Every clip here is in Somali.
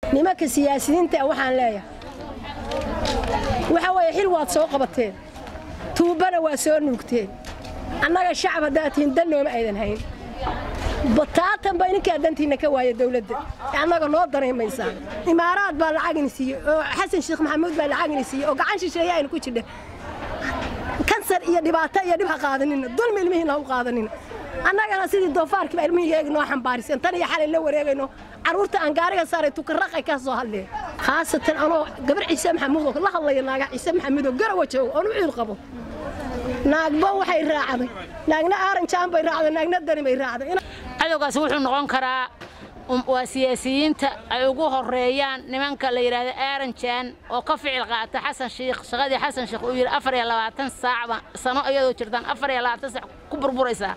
nimanka siyaasiyiinta waxaan leeyahay waxa weeye xil waad soo qabateen tuubbana waa soo nuugteen annaga shacab haddaad tihiin dan nooma aydan hayn bataatan baa idinkaa dantiinna ka waaya dawladda annaga noo danaymaysaan imaaraad baa lacagini siiyey oo xasan sheekh maxamuud baa lacagini siiyey oo gacan shisheeye aynu ku jidha kansar iyo dhibaato iyo dhib ha qaadanina dulmi ilmihiina ha u qaadanina annagana sidii doofaarkii baa ilmihii noo xambaarisen tan iyo xalay la wareegayno carruurta aan gaariga saaray tukaraqay ka soo hadleen khaasatan anoo gabar ciise maxamuud oo la hadlaya naaga ciise maxamuud oo garawa joogo oon u ciil qabo naagba waxay raacday naagna aaranjaan bay raacday naagna dani bay raacday cadowgaasi wuxuu noqon karaa waa siyaasiyiinta ay ugu horeeyaan nimanka la yidhaahdo aaranjaan oo ka ficil qaata xasan shiikh shaqadii xasan shiikh uu yidhi afar iyo labaatan saacba sano iyadoo jirtaan afar iyo labaatan saac ku burburaysaa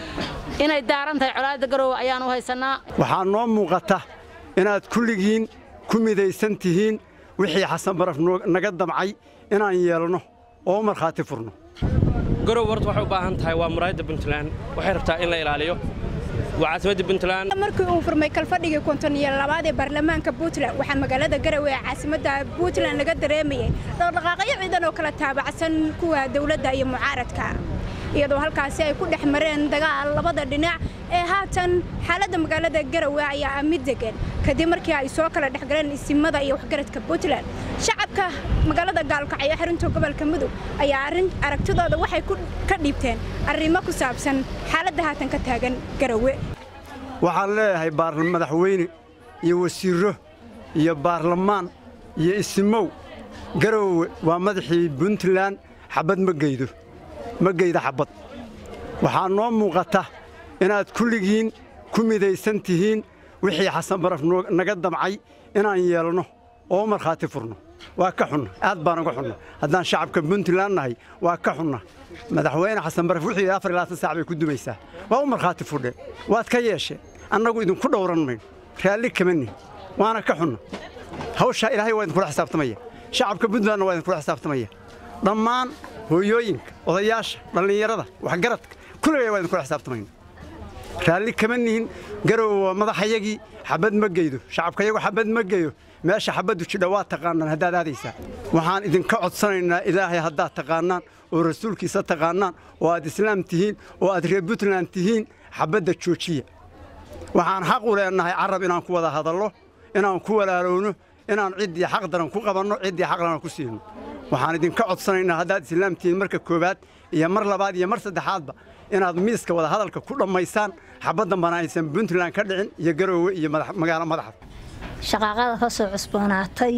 inay daaran tahay colaadda garoowe ayaan u haysanaa waxaa noo muuqata inaad kulligiin ku midaysan tihiin wixii xasan baraf naga damcay inaan yeelno oo markhaati furno garow horta waxay u baahan tahay waa muraayadda puntland waxay rabtaa in la ilaaliyo waa caasimadda puntland markii uu furmay kalfadhigii konton iyo labaad ee baarlamaanka puntland waxaa magaalada garowe ee caasimadda puntland laga dareemayay dhaqdhaqaaqyo ciidan oo kala taabacsan kuwa dowladda iyo mucaaradka iyadoo halkaasi ay ku dhex mareen dagaal labada dhinac ee haatan xaaladda magaalada garowe ayaa ah mid degan kadib markii ay soo kala dhexgaleen isimada iyo waxgaradka puntland shacabka magaalada gaalkacyo xarunta gobolka mudug ayaa arrin aragtidooda waxay ka dhiibteen arrimo ku saabsan xaaladda haatan ka taagan garowe waxaan leeyahay madaxweyne iyo wasiirro iyo baarlamaan iyo isimow garowe waa madaxii puntland xabad ma geydo ma geyda xabbad waxaa noo muuqata inaad kulligiin ku midaysan tihiin wixii xasan baraf naga damcay inaan yeelno oo markhaati furno waa ka xunna aad baan uga xunna haddaan shacabka puntland nahay waa ka xunna madaxweyne xasan baraf wuxuu yidhi afar iyo labaatan saac bay ku dumaysaa waa u markhaati fudheen waad ka yeesheen annagu idinku dhowran mayno raalli kama nihin waana ka xunna hawshaa ilaahay waa idinkula xisaabtamaya shacabka puntlandna waa idinkula xisaabtamaya dhammaan hooyooyinka odayaasha dhallinyarada waxgaradka kulligay waa idinkula xisaabtamayna raalli kama nihin garowe waa madaxayagii xabad ma geydo shacabkayagu xabad ma geyo meesha xabaddu jidha waa taqaanaan haddaad aadaysaa waxaan idinka codsanaynaa ilaahay haddaad taqaannaan oo rasuulkiisa taqaannaan oo aad islaam tihiin oo aad reer puntland tihiin xabadda joojiya waxaan xaq u leennahay carab inaan ku wada hadallo inaan ku walaalowno inaan ciddii xaq daran ku qabanno ciddii xaq daran ku siino waxaan idinka codsanaynaa haddaad islaam tihiin marka koowaad iyo mar labaad iyo mar saddexaadba inaad miiska wada hadalka ku dhammaysaan xabaddan bana aysan puntland ka dhicin iyo garoowe iyo magaalo madaxa shaqaaqada ka soo cusboonaatay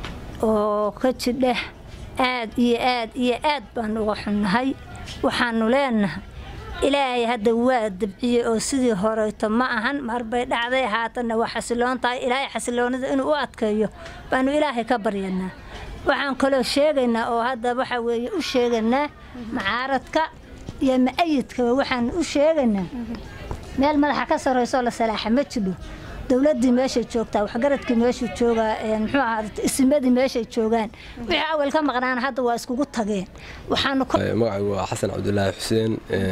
oo ka jidheh aad iyo aad iyo aad baan uga xunnahay waxaannu leennahay ilaahay hadda waa dabciyey oo sidii horeyto ma ahan marbay dhacday haatanna waa xasiloon tahay ilaahay xasiloonida inuu u adkeeyo baannu ilaahay ka baryanaa waxaan kaloo sheegaynaa oo hadda waxa weeye u sheegaynaa macaaradka iyo ma'ayidkaba waxaan u sheegaynaa meel madaxa ka sarraysoo la salaaxa ma jidho dowladdii meeshay joogtaa waxgaradkii meeshuu joogaa muxuu ahaa isimadii meeshay joogaan wixii awal ka maqnaana hadda waa iskugu tageen waxaanu magacaygu waa xasan cabdulaahi xuseen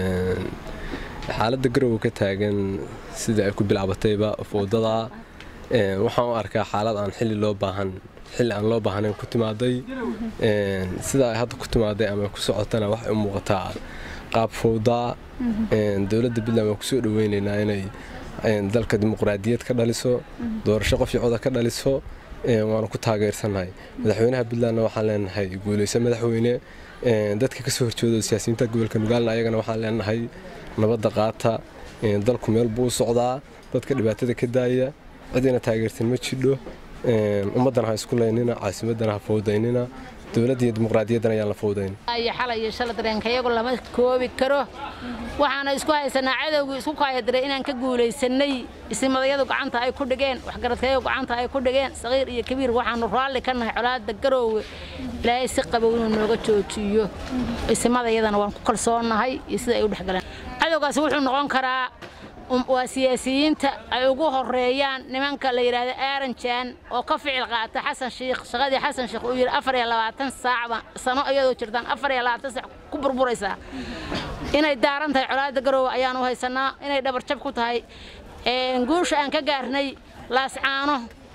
xaaladda garowe ka taagan sida ay ku bilaabatayba fowdada waxaan u arkaa xaalad aan xilli loo baahan xilli aan loo baahnayn ku timaaday sida ay hadda ku timaaday ama ku socotana waxay u muuqataa qaab fowdaa dowladda puntland waan kusoo dhaweynaynaa inay dalka dimuqraadiyad ka dhaliso doorasho qof coda ka dhaliso waanu ku taageersannahay madaxweynaha puntlandna waxaan leenahay guuleyso madaxweyne dadka kasoo horjeedo siyaasiyiinta gobolka nugaalna ayagana waxaan leenahay nabadda qaata dalku meel buu u socdaa dadka dhibaatada ka daaya cidina taageersan ma jidho ummaddana ha isku laynina caasimaddana ha fowdaynina dowladda iyo dimuqraadiyaddana ayaan la fowdayn iyo xalay iyo shala dareenkayagu lama koobi karo waxaana isku haysanaa cadowgii isku kaayadiray inaan ka guulaysanay isimadayadu gacanta ay ku dhigeen waxgaradkayagu gacanta ay ku dhigeen saqiir iyo kabiir waxaanu raalli ka nahay colaadda garoowe ilaahay si qabow inuu nooga joojiyo isimadayadana waan ku kalsoonnahay iyo sida ay u dhexgaleen cadowgaasi wuxuu noqon karaa waa siyaasiyiinta ay ugu horeeyaan nimanka la yidhaahdo aaranjaan oo ka ficil qaata xasan shiikh shaqadii xasan shiikh uu yidhi afar iyo labaatan saacba sano iyadoo jirtaan afar iyo labaatan saac ku burburaysaa inay daaran tahay colaadda garoowe ayaan u haysanaa inay dhabarjab ku tahay guusha aan ka gaarnay laascaano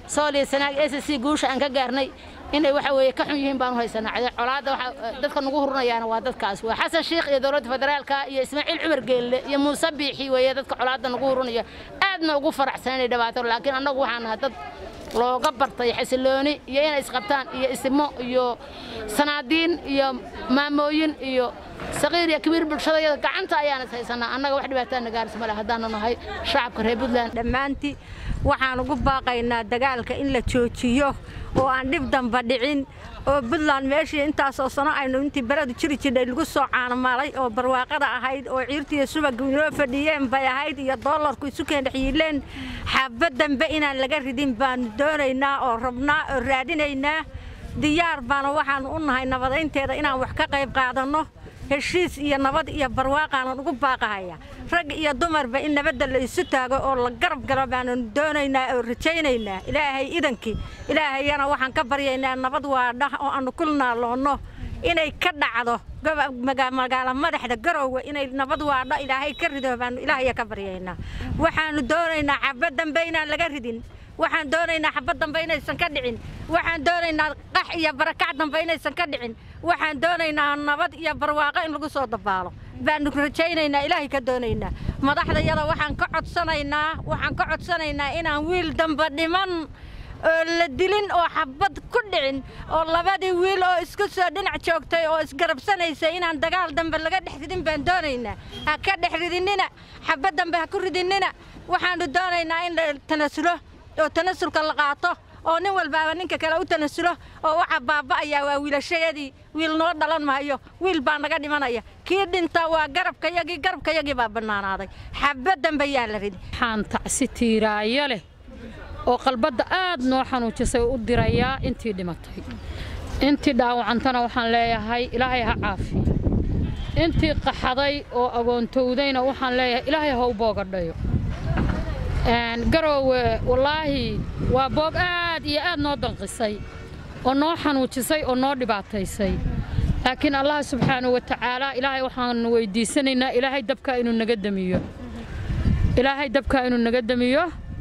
sool iyo sanaag s c guusha aan ka gaarnay inay waxa weeye ka xun yihiin baan u haysanaa cade colaadda waxa dadka nagu hurinayaana waa dadkaas waa xasan sheikh iyo dowladda federaalka iyo ismaaciil cumar geelle iyo muuse biixi weeye dadka colaadda nagu hurinaya aadna ugu faraxsan inay dhibaato laakiin annagu waxaan nahay dad looga bartay xasilooni iyo inay isqabtaan iyo isimo iyo sanaadiin iyo maamooyin iyo saqiir iyo kabiir bulshadayada gacanta ayaan is haysanaa annaga wax dhibaataana gaarisa male haddaanu nahay shacabka reer puntland dhammaantii waxaan ugu baaqaynaa dagaalka in la joojiyo oo aan dhib damba dhicin oo puntland meeshii intaasoo sano aynu intii beradu jiri jirnay lagu soo caanamaalay oo barwaaqada ahayd oo ciirtiiyo subaga inoo fadhiyeen bay ahayd iyo doolarku isu keendhexyiileen xabad dambe inaan laga ridin baanu doonaynaa oo rabnaa oo raadinaynaa diyaar baana waxaanu u nahay nabadaynteeda inaan wax ka qayb qaadanno heshiis iyo nabad iyo barwaaqaanan ugu baaqahaya rag iyo dumarba in nabadda la isu taago oo la garab galo baananu doonaynaa oo rajaynaynaa ilaahay idankii ilaahayana waxaan ka baryaynaa nabad waadhah oo aanu ku naaloonno inay ka dhacdo magaalo madaxda garowga inay nabad waadho ilaahay ka rido baanu ilaahaya ka baryaynaa waxaanu doonaynaa xabad dambe inaan laga ridin waxaan doonaynaa xabad dambe inaysan ka dhicin waxaan doonaynaa qax iyo barakac dambe inaysan ka dhicin waxaan doonaynaa nabad iyo barwaaqo in lagu soo dabaalo baanu rajaynaynaa ilaahay ka doonaynaa madaxdayada waxaan ka codsanaynaa waxaan ka codsanaynaa inaan wiil dambe dhiman oo la dilin oo xabad ku dhicin oo labadii wiil oo isku soo dhinac joogtay oo isgarabsanaysay inaan dagaal dambe laga dhex ridin baan doonaynaa ha ka dhex ridinina xabad dambe ha ku ridinina waxaanu doonaynaa in la tanasulo oo tanasulka la qaato oo nin walbaaba ninka kale u tanasulo oo waxa baaba'ayaa waa wiilashayadii wiil noo dhalan maayo wiil baa naga dhimanaya kii dhintaa waa garabkayagii garabkayagii baa bannaanaaday xabad dambe yaa la ridi waxaan tacsi tiiraayo leh oo qalbadda aad noo xanuujisay u dirayaa intii dhimatay intii dhaawacantana waxaan leeyahay ilaahay ha caafiyo intii qaxaday oo agoontowdayna waxaan leeyahay ilaahay ha u boogadhayo garoowe wallaahi waa boog aad iyo aad noo danqisay oo noo xanuujisay oo noo dhibaataysay laakiin allah subxaanahu wa tacaala ilaahay waxaanu weydiisanaynaa ilaahay dabkaa inuu naga damiyo ilaahay dabkaa inuu naga damiyo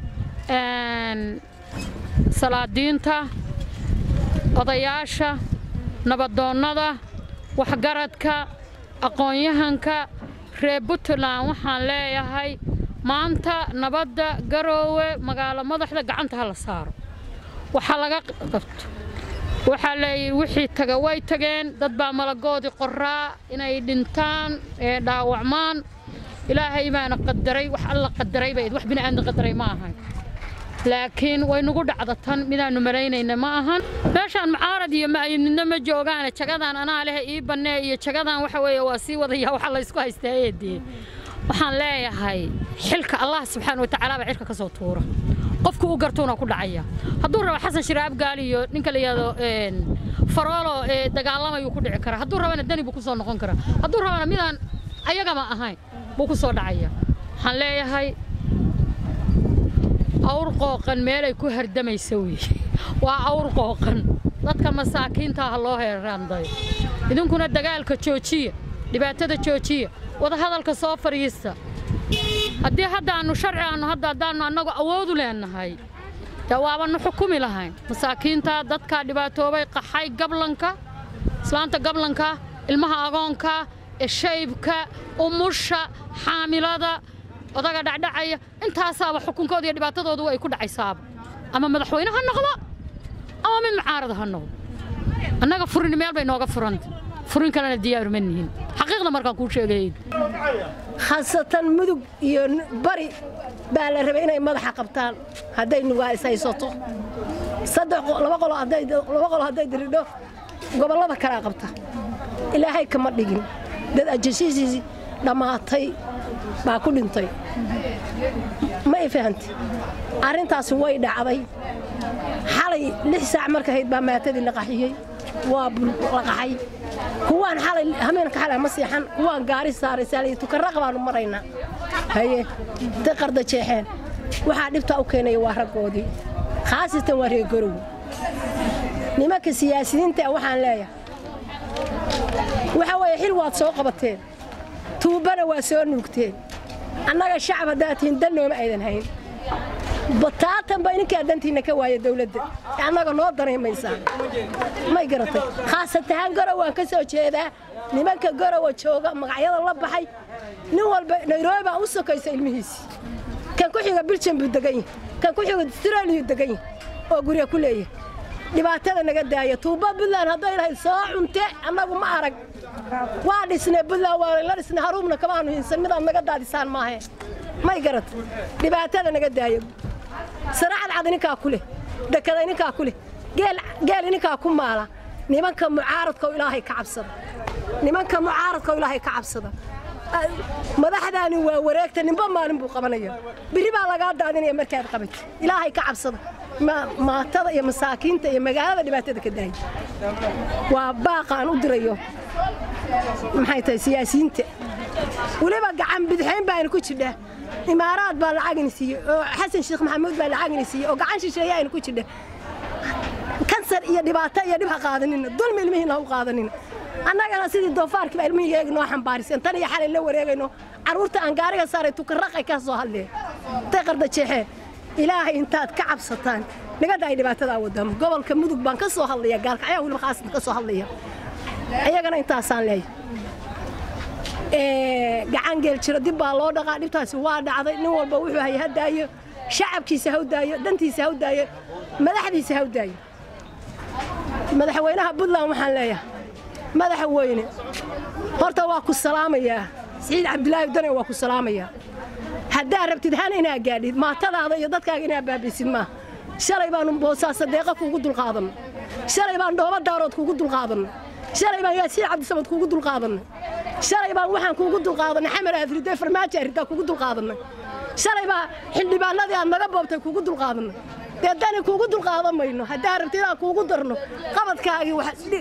salaadiinta odayaasha nabadoonnada waxgaradka aqoon-yahanka reer puntland waxaan leeyahay maanta nabadda garoowe magaalo madaxda gacanta ha la saaro waxaa laga qabto waxaa leeyahy wixii taga way tageen dad baa malagoodii qoraa inay dhintaan ee dhaawacmaan ilaahay baana qadaray wax alla qadaray bay wax bini'aadna qadaray ma ahan laakiin way nagu dhacda tan midaannu malaynayna ma ahan meeshaan mucaarad iyo ma'ayidnidna ma joogaane jagadan anaa leh ii bannee iyo jagadan waxa weeye waa sii wadaya waxa laysku haystaa eedee waxaan leeyahay xilka allah subxaana wa tacaala baa xilka ka soo tuura qofku u gartuuna ku dhacaya hadduu rabo xasan shiraab gaali iyo ninka la yidhahdo faroolo ee dagaalamayuu ku dhici karaa hadduu rabana dani buu ku soo noqon karaa hadduu rabana midaan ayagama ahayn buu ku soo dhacaya waxaan leeyahay awr qooqan meelay ku hardamaysa weye waa awr qooqan dadka masaakiinta ha loo heeraandayo idinkuna dagaalka joojiya dhibaatada joojiya wadahadalka soo fadhiista haddii haddaannu sharci aannu hadda haddaannu annagu awoodu leenahay dee waabannu xukumi lahayn masaakiinta dadka dhibaatoobay qaxay gablanka islaanta gablanka ilmaha agoonka shaybka umusha xaamilada odaga dhacdhacaya intaasaaba xukunkooda iyo dhibaatadoodu ay ku dhacaysaaba ama madaxweyne ha noqdo ama mid mucaarada ha noqdo annaga furini meel bay nooga furanta furin kalena diyaaru ma nihin xaqiiqda markaan kuu sheegay khaasatan mudug iyo bari baa la rabay inay madaxa qabtaan hadday nugaa is haysato saddex laba qolo hadday laba qolo hadday diridho gobollada kalaa qabta ilaahay kama dhigin dad ajasiisiisi dhammaatay baa ku dhintay ma i fahanti arrintaasi way dhacday xalay lix saac marka hayd baa maatadii la qaxiyey waa la qaxay kuwaan xalay hameenka xalay ma seexan kuwaan gaari saaray saaliyo tukarraqa baanu maraynaa haye intay qarda jeexeen waxaa dhibtaa u keenaya waa raggoodii khaasatan waa reer garow nimanka siyaasiyiinta waxaan leeyahay waxaa weeye xil waad soo qabateen tuubbana waa soo nuugteen annaga shacab haddaad tihiin dal nooma aydan hayn bataatan ba ininkaa dantiinna ka waaya dawladda annaga noo danaymaysaa may garatay khaasatahaan garow waan ka soo jeedaa nimanka garowa jooga magacyada la baxay nin walba nairobi baa u sokaysa ilmihiisii kan ku xiga biljam buu degan yahay kan ku xiga australiyuu degan yahay oo gurya ku leeyahay dhibaatada naga daaya tuuba buntland hadday lahayd soo cunte annagu ma arag waa dhisnay buntland waa la dhisnay haruubna kama aanu hinsan midaad naga daadisaan maahe may garat dhibaatada naga daaya saracad cad ininkaa ku leh dekada ininkaa ku leh geel ininkaa ku maala nimanka mucaaradka ilaahay ka cabsada nimanka mucaaradka ilaahay ka cabsada madaxdaani waa wareegta ninba maalin buu qabanaya biri baa lagaa daadinaya markaad qabatid ilaahay ka cabsada maatada iyo masaakiinta iyo magaalada dhibaatada ka daaya waa baaqa aan u dirayo maxay tahay siyaasiyiinta weliba gacan bidixayn baanu ku jidhaa imaaraad baa lacagini siiyey oo xasan sheekh maxamuud baa lacagini siiyey oo gacan shisheeye aynu ku jidha kansar iyo dhibaato iyo dhib ha qaadanina dulmi ilmihiina ha u qaadanina annagana sidii doofaarkii baa ilmihii eegi noo xambaarisen tan iyo xalay la wareegayno carruurta aan gaariga saaray tukaraqay ka soo hadleen intay qarda jeexeen ilaahay intaad ka cabsataan nigada ay dhibaatadaa wadaan gobolka mudug baan ka soo hadlaya gaalkacyaa weliba khaasan ka soo hadlaya iyagana intaasaan leeyahay gacan geel jiro dib baa loo dhaqaa dhibtaasi waa dhacday nin walba wuxuu hay ha daayo shacabkiisa ha u daayo dantiisa ha u daayo madaxdiisa ha u daayo madaxweynaha puntland waxaan leeyahay madaxa weyne horta waa ku salaamayaa siciid cabdilaahi dane waa ku salaamayaa haddaa rabtid hana inaa gaadhid maatadaada iyo dadkaaga inaa baabisid maaha shalay baanu boosaaso deeqa kuugu dulqaadanay shalay baan dhooba daarood kuugu dulqaadanay shalay baan yaasiin cabdisamad kuugu dulqaadanay shalay baan waxaan kuugu dulqaadanay xamar aadridee farmaajo ariddaa kuugu dulqaadanay shalay baa xildhibaanadii aad naga boobtay kuugu dulqaadanay dee dani kuugu dulqaadan mayno haddaa rabtid inaan kuugu darno qabadkaagii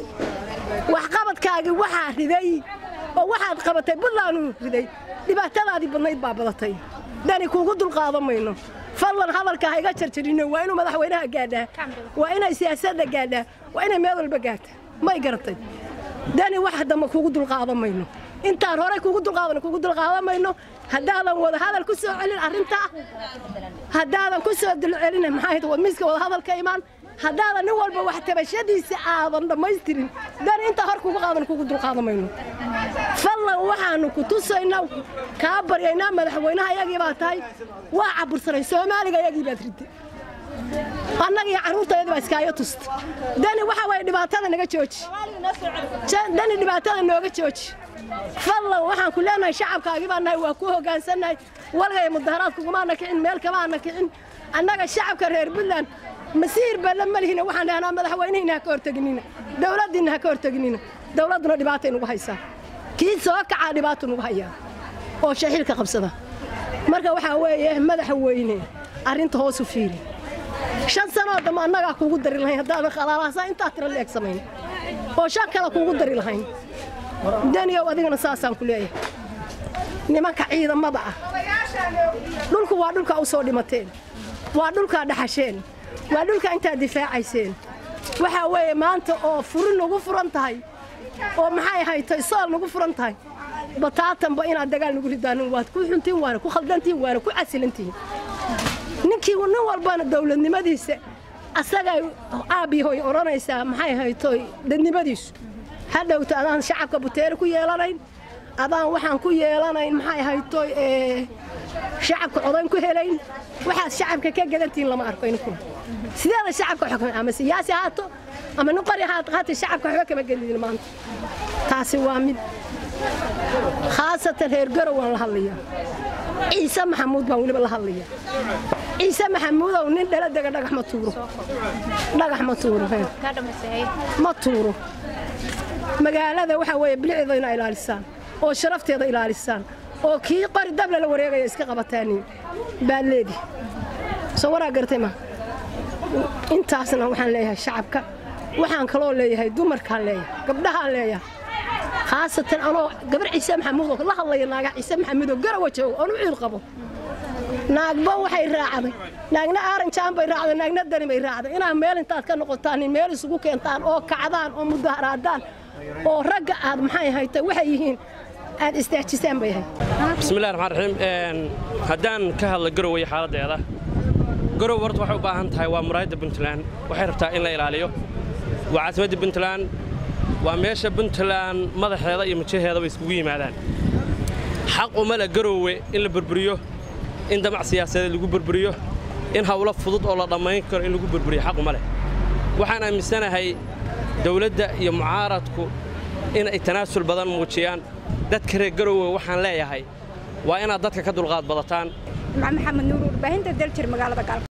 wax qabadkaagii waxaa riday oo waxaad qabatay buntlandu riday dhibaatadaadii badnayd baa badatay dani kuugu dulqaadan mayno fadlan hadalka ha iga jarjarino waa inuu madaxweynaha gaadhaa waa inay siyaasadda gaadhaa waa inay meel walba gaarta may garatay dani wax dambe kuugu dulqaadan mayno intaan horey kuugu dulqaadan kuugu dulqaadan mayno haddaadan wada hadal ku soo celin arrintaa haddaadan ku soo dulcelin maxaa wad miiska wada hadalka imaan haddaadan nin walba wax tabashadiisa aadan dhammaystirin dani intaa hor kuugu qaadan kuugu dulqaadan mayno fadlan waxaanu ku tusaynaa kaa baryaynaa madaxweynaha iyagii baa tahay waa cabursanay soomaaliga iyagii baad riday annaga iyo carruurtayadii baa iskaayo tusta dani waxa waye dhibaatada naga jooji dani dhibaatada nooga jooji fadlan waxaan ku leenahay shacabkaagii baa nahay waa ku hoggaansannahay walgaya mudaharaad kugumaana kicin meel kamaana kicin annaga shacabka reer puntland masiir baa la malihina waxaan dhahnaa madaxweynihiina ha ka horteginina dowladdiinna ha ka horteginina dowladduna dhibaatay nugu haysaa kii soo kacaa dhibaatu nugu hayaa oo shaxiilka qabsada marka waxaa weeye madaxa weyne arrinta hoosu fiiri shan sanoo dambe annagaa kuugu dari lahayn haddaadan khalaalaasa intaa tira leeg samayn oo shan kale kuugu dari lahayn daniyow adigana saasaan ku leeyahay nimanka ciidamada ah dhulku waa dhulkaa u soo dhimateen waa dhulkaa dhaxasheen waa dhulkaa intaad difaacayseen waxaa weeye maanta oo furi nagu furan tahay oo maxay haytay sool nagu furan tahay bataatanba inaad dagaal nagu ridaanin waad ku xuntiin waana ku khaldantihin waana ku casilantihin ninkii nin walbana dowladnimadiisa asagay aabbihoy odhanaysaa maxay haytoy dadnimadiisu ha dhowto adaan shacabka buteere ku yeelanayn adaan waxaan ku yeelanayn maxay haytoy shacabka codayn ku helayn waxaad shacabka ka gadantihiin lama arko inkuna sideeda shacabka xukma ama siyaasi haato ama nin qori haata shacabka waxba kama gelidin maanta taasi waa mid khaasatan reer garow waan la hadlayaa ciise maxamuud baan weliba la hadlayaa ciise maxamuudow nin dhala dega dhagax ma tuuro dhagax ma tuuro ma tuuro magaalada waxaa weeye bilicdeeda inaa ilaalisaan oo sharafteeda ilaalisaan oo kii qori dabla la wareegaya iska qabataaniin baad leedi soo waraa gartay ma intaasna waxaan leeyahay shacabka waxaan kaloo leeyahay dumarkaan leeyahay gabdhahaan leeyahay khaasatan anoo gabar ciise maxamuudoo la hadlaya naaga ciise maxamuudoo garawa joogo oon u ciil qabo naagba waxay raacday naagna aaranjaan bay raacday naagna dani bay raacday inaad meel intaad ka noqotaan meel isugu keentaan oo kacdaan oo mudaharaadaan oo ragga aad maxay haytay waxay yihiin aad istaajisaan bay ahayd bismillahi raxmaan raxiim haddaan ka hadla garoway xaaladdeeda garow horta waxay u baahan tahay waa muraayadda puntland waxay rabtaa in la ilaaliyo waa caasimadda puntland waa meesha puntland madaxeeda iyo majaheedaba iskugu yimaadaan xaq uma le garoowe in la burburiyo in damac siyaasadeed lagu burburiyo in hawlo fudud oo la dhammayn karo in lagu burburiyo xaq uma leh waxaan aaminsanahay dawladda iyo mucaaradku in ay tanaasul badan muujiyaan dadka reer garoowe waxaan leeyahay waa inaad dadka ka dulqaad badataan maxamed nuur warbaahinta daljir magaalada gaalka